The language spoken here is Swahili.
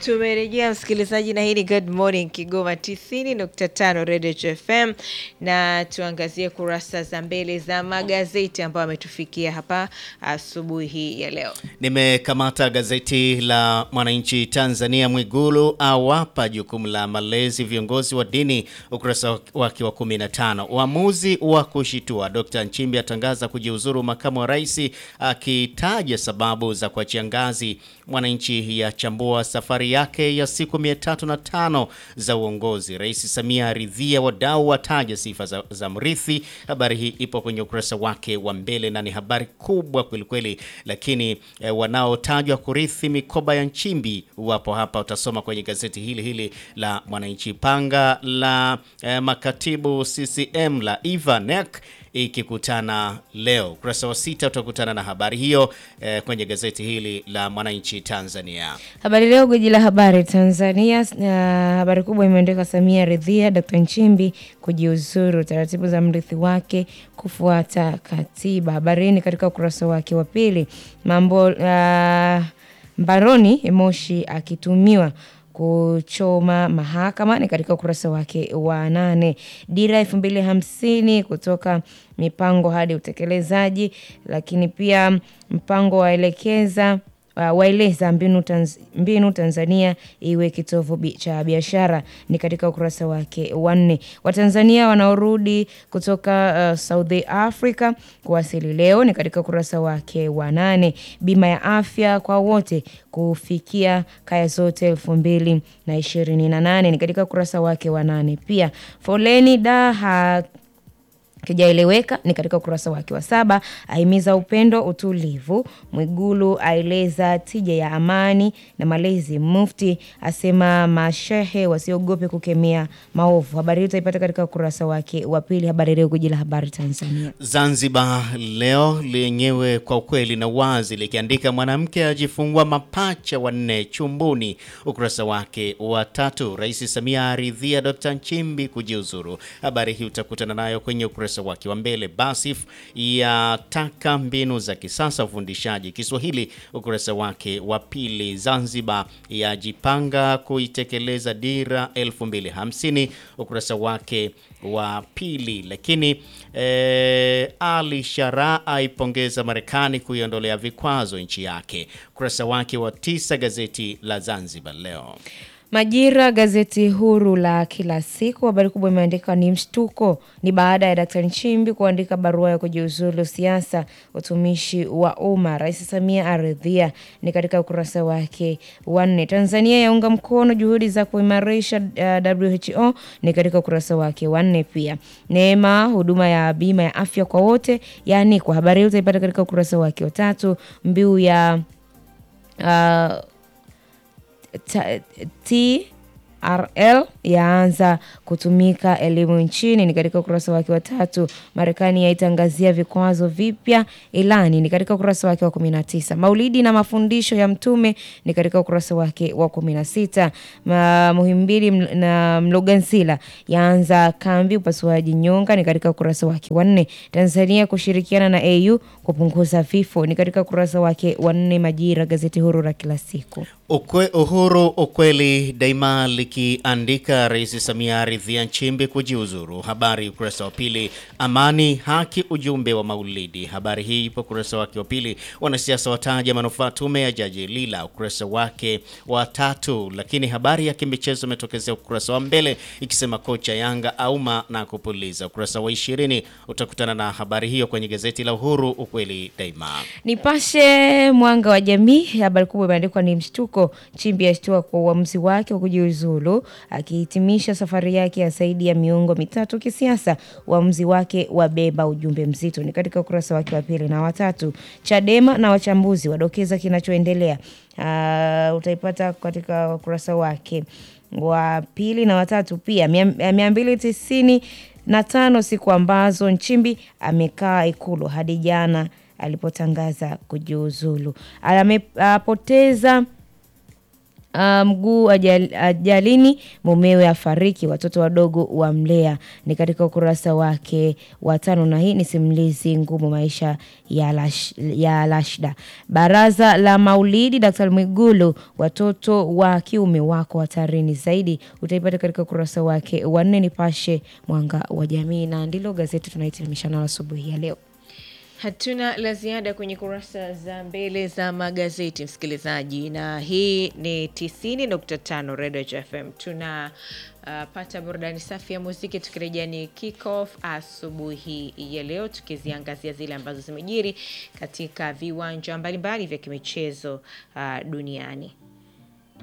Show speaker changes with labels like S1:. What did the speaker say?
S1: Tumerejea msikilizaji, na hii ni Good Morning Kigoma 90.5 Radio FM, na tuangazie kurasa za mbele za magazeti ambayo ametufikia hapa asubuhi hii ya leo.
S2: Nimekamata gazeti la Mwananchi Tanzania. Mwigulu awapa jukumu la malezi viongozi wa dini, ukurasa wake wa 15. Uamuzi wa kushitua, Dr. Nchimbi atangaza kujiuzuru makamu wa rais, akitaja sababu za kuachia ngazi. Mwananchi yachambua safari yake ya siku 305 za uongozi. Rais Samia aridhia, wadau wataja sifa za, za mrithi. Habari hii ipo kwenye ukurasa wake wa mbele na ni habari kubwa kwelikweli, lakini eh, wanaotajwa kurithi mikoba ya Nchimbi wapo hapa, utasoma kwenye gazeti hili hili la Mwananchi. Panga la eh, makatibu CCM la Ivanek ikikutana leo. Ukurasa wa sita utakutana na habari hiyo eh, kwenye gazeti hili la Mwananchi Tanzania.
S3: Habari Leo, gwiji la habari Tanzania. Uh, habari kubwa imeandikwa Samia ridhia Dr. Nchimbi kujiuzuru, taratibu za mrithi wake kufuata katiba. Habari hii ni katika ukurasa wake wa pili. Mambo uh, mbaroni Moshi akitumiwa kuchoma mahakama ni katika ukurasa wake wa nane. Dira elfu mbili hamsini kutoka mipango hadi utekelezaji, lakini pia mpango waelekeza Uh, waeleza mbinu, tanz, mbinu Tanzania iwe kitovu bi, cha biashara ni katika ukurasa wake wa nne. Watanzania wanaorudi kutoka uh, South Africa kuwasili leo ni katika ukurasa wake wa nane. Bima ya afya kwa wote kufikia kaya zote elfu mbili na ishirini na nane ni katika ukurasa wake wa nane. Pia foleni da ha kijaeleweka ni katika ukurasa wake wa saba. Ahimiza upendo, utulivu. Mwigulu aeleza tija ya amani na malezi. Mufti asema mashehe wasiogope kukemea maovu. Habari hii utaipata katika ukurasa wake wa pili. Habari Leo, gwiji la habari Tanzania.
S2: Zanzibar Leo lenyewe kwa ukweli na wazi likiandika mwanamke ajifungua mapacha wanne chumbuni, ukurasa wake wa tatu. Rais Samia aridhia Dr. Nchimbi kujiuzuru. Habari hii utakutana nayo kwenye ukurasa wake wa mbele. Basif yataka mbinu za kisasa ufundishaji Kiswahili, ukurasa wake wa pili. Zanzibar yajipanga kuitekeleza dira 2050 ukurasa wake wa pili. Lakini eh, Ali Shara aipongeza Marekani kuiondolea vikwazo nchi yake, ukurasa wake wa tisa. Gazeti la Zanzibar Leo.
S3: Majira, gazeti huru la kila siku, habari kubwa imeandikwa ni mshtuko, ni baada ya Daktari Nchimbi kuandika barua ya kujiuzulu siasa, utumishi wa umma. Rais Samia aridhia, ni katika ukurasa wake wa nne. Tanzania yaunga mkono juhudi za kuimarisha uh, WHO ni katika ukurasa wake wa nne. Pia Neema, huduma ya bima ya afya kwa wote, yani kwa habari hii utaipata katika ukurasa wake wa tatu. Mbiu ya uh, TRL yaanza kutumika elimu nchini ni katika ukurasa wake wa tatu. Marekani yaitangazia vikwazo vipya ilani ni katika ukurasa wake wa 19. Maulidi na mafundisho ya Mtume ni katika ukurasa wake wa 16. Ma, Muhimbili na Mlogansila yaanza kambi upasuaji nyonga ni katika ukurasa wake wa 4. Tanzania kushirikiana na AU kupunguza vifo ni katika ukurasa wake wa 4. Majira, gazeti huru la kila siku.
S2: Ukwe, Uhuru ukweli daima likiandika Rais Samia aridhia Nchimbi kujiuzuru. Habari ukurasa wa pili. Amani haki ujumbe wa Maulidi. Habari hii ipo ukurasa wake wa pili. Wanasiasa wataja manufaa tume ya Jaji Lila, ukurasa wake wa tatu. Lakini habari ya kimichezo imetokezea ukurasa wa mbele ikisema kocha Yanga auma na kupuliza. Ukurasa wa ishirini utakutana na habari hiyo kwenye gazeti la Uhuru ukweli daima.
S3: Nipashe mwanga wa jamii, habari kubwa imeandikwa ni mshtuko Nchimbi ashtua kwa uamuzi wake wa kujiuzulu, akihitimisha safari yake ya zaidi ya miongo mitatu kisiasa. Uamuzi wake wabeba ujumbe mzito, ni katika ukurasa wake wa pili na watatu. Chadema na wachambuzi wadokeza kinachoendelea, uh, utaipata katika ukurasa wake wa pili na watatu. Pia mia mbili tisini na tano siku ambazo Nchimbi amekaa Ikulu hadi jana alipotangaza kujiuzulu. Amepoteza uh, mguu ajal, ajalini, mumewe afariki, watoto wadogo wamlea. Ni katika ukurasa wake wa tano, na hii ni simulizi ngumu, maisha ya, lash, ya Lashda. Baraza la Maulidi, Daktari Mwigulu, watoto wa kiume wako hatarini zaidi, utaipata katika ukurasa wake wa nne. Nipashe Mwanga wa Jamii, na ndilo gazeti tunahitimisha nalo asubuhi ya leo.
S1: Hatuna la ziada kwenye kurasa za mbele za magazeti msikilizaji, na hii ni 90.5 Redio FM. Tuna uh, pata burudani safi ya muziki, tukirejea ni kick off asubuhi ya leo, tukiziangazia zile ambazo zimejiri katika viwanja mbalimbali vya kimichezo uh, duniani.